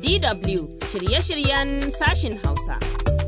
DW shirye-shiryen sashin Hausa.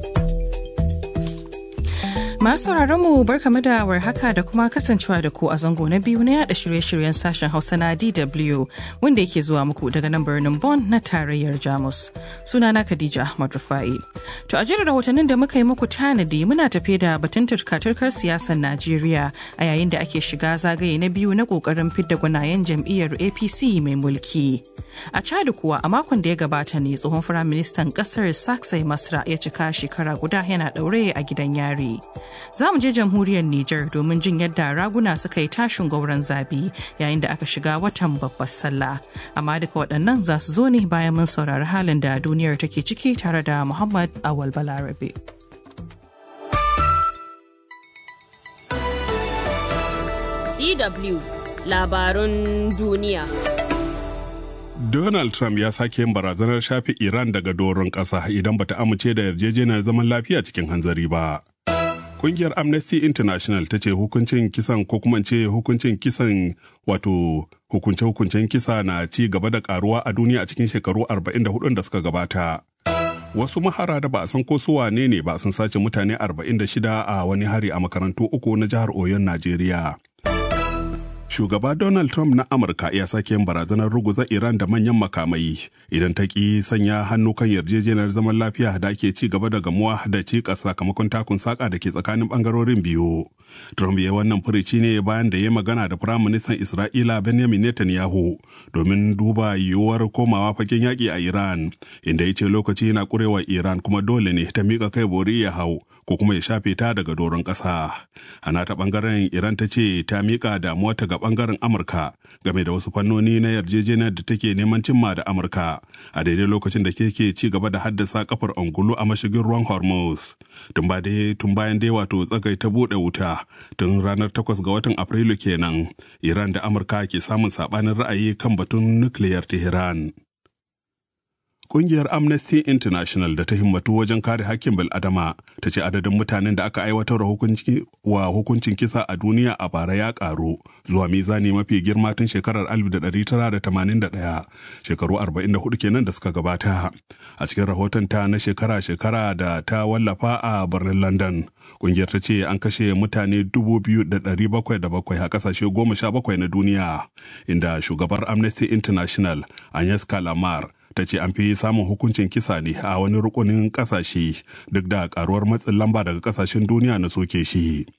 Masu mu barkamu da warhaka da kuma kasancewa da ku a zango na biyu na yada shirye-shiryen sashen Hausa na DW wanda yake zuwa muku daga nan birnin Bonn na tarayyar Jamus. Sunana Khadija Ahmad Rufai. To a jirin rahotannin da muka yi muku tanadi muna tafe da batun turka-turkar siyasar Najeriya a yayin da ake shiga zagaye na biyu na kokarin fidda gwanayen jam'iyyar APC mai mulki. A Chad kuwa a makon da ya gabata ne tsohon firaministan kasar Saksai Masra ya cika shekara guda yana daure a gidan yari. Za mu je jamhuriyar Nijar domin jin yadda raguna suka yi tashin gauran zabi yayin da aka shiga watan babbar sallah. Amma duka waɗannan za su zo ne bayan mun saurari halin da duniyar take ciki tare da Muhammad Awal Balarabe. DW labarun duniya. Donald Trump ya sake yin barazanar shafe Iran daga doron ƙasa idan bata amince da yarjejeniyar zaman lafiya cikin hanzari ba. Kungiyar Amnesty International ta ce hukuncin kisan ko kuma ce hukuncin kisan wato hukunce-hukuncen kisa na ci gaba da karuwa a duniya a cikin shekaru 44 da suka gabata. Wasu mahara da ba a san ko su wane ne ba sun sace mutane 46 a wani hari a makarantu uku na jihar Oyon Najeriya. Shugaba Donald Trump na Amurka ya sake yin barazanar ruguza Iran da manyan makamai idan ta ƙi sanya hannu kan yarjejeniyar zaman lafiya da ake ci gaba da gamuwa da cikas sakamakon takun saƙa da ke tsakanin ɓangarorin biyu. Trump ya wannan furici ne bayan da ya magana da Firaministan Isra'ila Benjamin Netanyahu domin duba yiwuwar komawa fagen yaƙi a Iran, inda ya ce lokaci yana ƙurewa Iran kuma dole ne ta miƙa kai bori ya hau ko kuma ya shafe ta daga doron ƙasa. A nata ɓangaren Iran ta ce ta miƙa damuwarta ga ɓangaren Amurka game da wasu fannoni na yarjejeniyar da take neman cimma da Amurka a daidai lokacin da ke ci gaba da haddasa kafar angulu a mashigin ruwan Hormuz. Tun bayan dai wato tsagai ta buɗe wuta tun ranar 8 ga watan Afrilu kenan Iran da Amurka ke samun saɓanin ra'ayi kan batun nukiliyar Tehran. Kungiyar Amnesty International da ta himmatu wajen kare hakkin bil'adama ta ce adadin mutanen da aka aiwatar wa hukuncin kisa a duniya a bara ya karu zuwa mizani mafi girma tun shekarar 1981 shekaru 44 kenan da suka gabata. A cikin rahoton ta na shekara-shekara da ta wallafa a birnin London, kungiyar ta ce an kashe mutane 2,707 a kasashe 17 na duniya, inda shugabar Amnesty International Agnes Kalamar ta ce an fi samun hukuncin kisa ne a wani rukunin kasashe duk da karuwar matsin lamba daga kasashen duniya na soke shi